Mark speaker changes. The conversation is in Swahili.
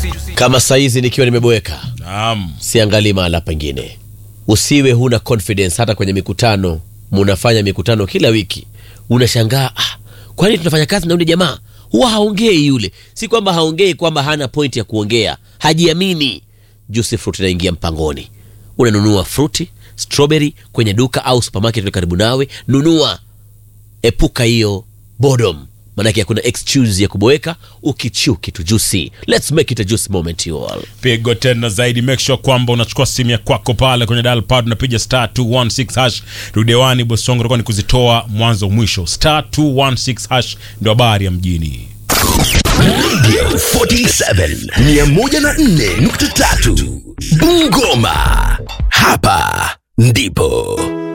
Speaker 1: kama saizi nikiwa nimeboeka
Speaker 2: Naam.
Speaker 1: siangalii mahala pengine usiwe huna confidence hata kwenye mikutano munafanya mikutano kila wiki unashangaa ah, kwani tunafanya kazi na yule jamaa huwa haongei yule si kwamba haongei kwamba hana point ya kuongea hajiamini juice fruit inaingia mpangoni unanunua fruti strawberry kwenye duka au supermarket iliyo karibu nawe nunua epuka hiyo boredom manake hakuna excuse ya kuboeka ukichiu kitu juicy let's make it a juice moment you all
Speaker 2: pigo tena zaidi make sure kwamba unachukua simu ya kwako pale kwenye dial pad unapiga star 216 hash rudewani bosongo utakuwa ni kuzitoa mwanzo mwisho star 216 hash ndio habari ya mjini
Speaker 3: 47 104.3 Bungoma. Hapa ndipo